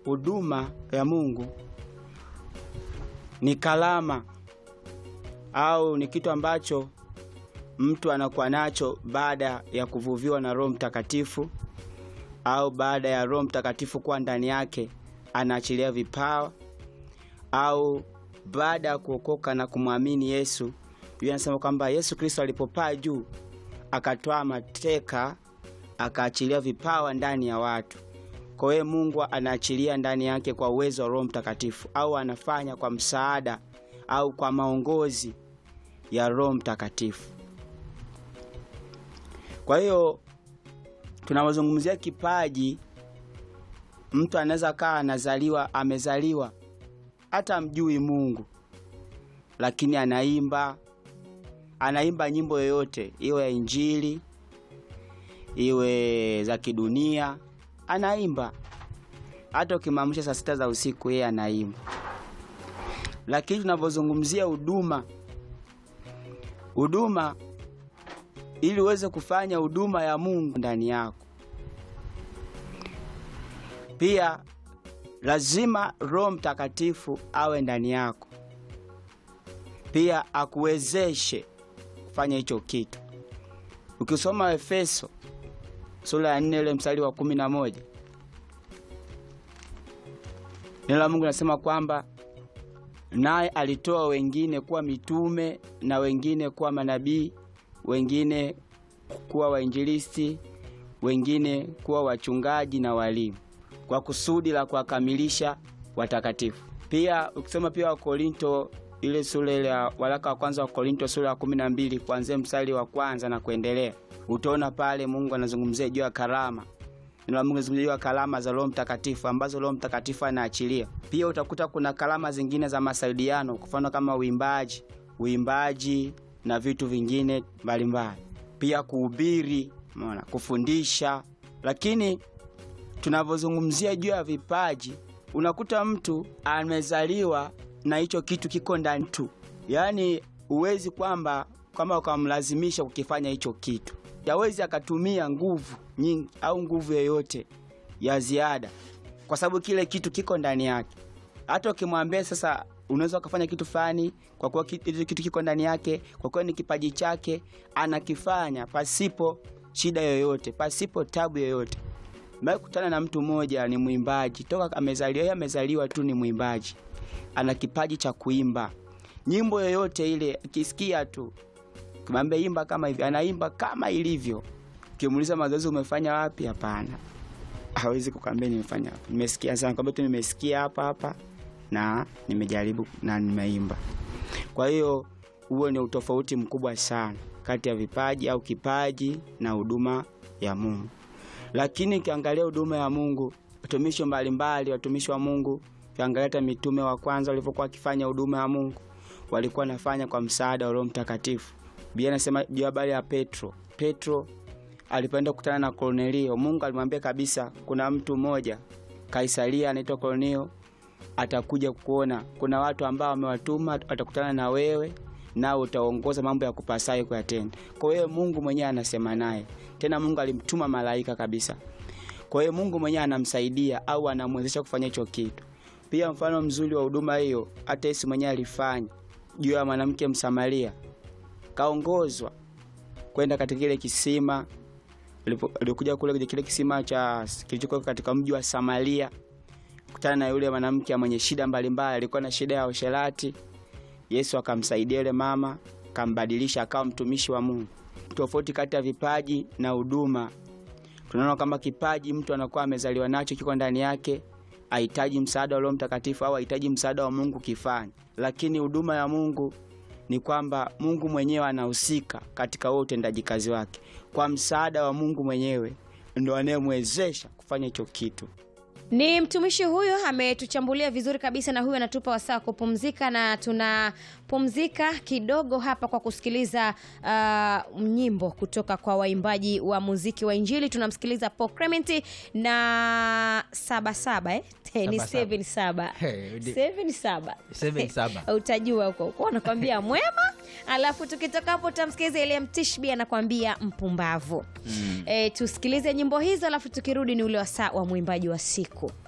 huduma ya Mungu ni kalama au ni kitu ambacho mtu anakuwa nacho baada ya kuvuviwa na Roho Mtakatifu au baada ya Roho Mtakatifu kuwa ndani yake, anaachilia vipawa au baada ya kuokoka na kumwamini Yesu. Biblia inasema kwamba Yesu Kristo alipopaa juu akatoa mateka, akaachilia vipawa ndani ya watu. Kwa hiyo Mungu anaachilia ndani yake kwa uwezo wa Roho Mtakatifu, au anafanya kwa msaada au kwa maongozi ya Roho Mtakatifu. Kwa hiyo tunapozungumzia kipaji, mtu anaweza kaa anazaliwa, amezaliwa hata mjui Mungu, lakini anaimba, anaimba nyimbo yoyote, iwe ya Injili, iwe za kidunia, anaimba. Hata ukimwamsha saa sita za usiku, yeye anaimba. Lakini tunapozungumzia huduma, huduma ili uweze kufanya huduma ya Mungu ndani yako, pia lazima Roho Mtakatifu awe ndani yako, pia akuwezeshe kufanya hicho kitu. Ukisoma Efeso sura ya nne ule mstari wa kumi na moja neno la Mungu nasema kwamba naye alitoa wengine kuwa mitume na wengine kuwa manabii wengine kuwa wainjilisti, wengine kuwa wachungaji na walimu, kwa kusudi la kuwakamilisha watakatifu. Pia ukisoma pia Wakorinto ile sura ile ya waraka wa kwanza wa Korinto sura ya kumi na mbili kuanzia mstari wa kwanza na kuendelea, utaona pale Mungu anazungumzia juu ya karama. Neno la Mungu anazungumzia juu ya karama za Roho Mtakatifu ambazo Roho Mtakatifu anaachilia. Pia utakuta kuna karama zingine za masaidiano, kwa mfano kama uimbaji, uimbaji na vitu vingine mbalimbali, pia kuhubiri, umeona, kufundisha. Lakini tunavyozungumzia juu ya vipaji, unakuta mtu amezaliwa na hicho kitu kiko ndani tu, yaani huwezi kwamba kwamba ukamlazimisha kukifanya hicho kitu, hawezi akatumia nguvu nyingi au nguvu yoyote ya ziada, kwa sababu kile kitu kiko ndani yake. Hata ukimwambia sasa unaweza ukafanya kitu fulani kwa kuwa hicho kitu kiko ndani yake, kwa kuwa ni kipaji chake, anakifanya pasipo shida yoyote, pasipo tabu yoyote. Mimi kutana na mtu mmoja, ni mwimbaji toka amezaliwa, yeye amezaliwa tu ni mwimbaji, ana kipaji cha kuimba nyimbo yoyote ile, akisikia tu kimwambia imba kama hivi, anaimba kama ilivyo. Ukimuuliza mazoezi umefanya wapi? Hapana, hawezi kukwambia nimefanya hapa, nimesikia sana, kwambia tu nimesikia hapa hapa na nimejaribu na nimeimba. Kwa hiyo huo ni utofauti mkubwa sana kati ya vipaji au kipaji na huduma ya Mungu. Lakini ukiangalia huduma ya Mungu, watumishi mbalimbali, watumishi wa Mungu, ukiangalia hata mitume wa kwanza walivyokuwa wakifanya huduma ya Mungu, walikuwa wanafanya kwa msaada wa Roho Mtakatifu. Biblia inasema juu habari ya Petro. Petro alipoenda kukutana na Kornelio, Mungu alimwambia kabisa, kuna mtu mmoja Kaisaria anaitwa Kornelio atakuja kuona. Kuna watu ambao wamewatuma, watakutana na wewe nao utaongoza mambo ya kupasayo kuyatenda. Kwa hiyo Mungu mwenyewe anasema naye tena, Mungu alimtuma malaika kabisa. Kwa hiyo Mungu mwenyewe anamsaidia au anamwezesha kufanya hicho kitu. Pia mfano mzuri wa huduma hiyo hata Yesu mwenyewe alifanya juu ya mwanamke Msamaria, kaongozwa kwenda katika kile kisima, alikuja kule kwenye kile kisima cha kilichokuwa katika mji wa Samaria kutana na yule mwanamke mwenye shida mbalimbali, alikuwa na shida ya usherati. Yesu akamsaidia yule mama, akambadilisha akawa mtumishi wa Mungu. Tofauti kati ya vipaji na huduma, tunaona kwamba kipaji mtu anakuwa amezaliwa nacho, kiko ndani yake, hahitaji msaada wa Roho Mtakatifu au hahitaji msaada wa Mungu kifanya. Lakini huduma ya Mungu ni kwamba Mungu mwenyewe anahusika katika huo utendaji kazi wake, kwa msaada wa Mungu mwenyewe ndo anayemwezesha kufanya hicho kitu. Ni mtumishi huyu ametuchambulia vizuri kabisa, na huyu anatupa wasaa wa kupumzika, na tunapumzika kidogo hapa kwa kusikiliza uh, nyimbo kutoka kwa waimbaji wa muziki wa Injili. Tunamsikiliza Paul Clement na sabasaba eh? ni seven saba Hey, di- seven saba Seven saba. utajua huko huko, anakwambia mwema. Alafu tukitoka hapo tutamsikiliza Eliam Tishbi anakwambia mpumbavu. Eh, tusikilize nyimbo hizo, alafu tukirudi ni ule wasaa wa mwimbaji wa siku.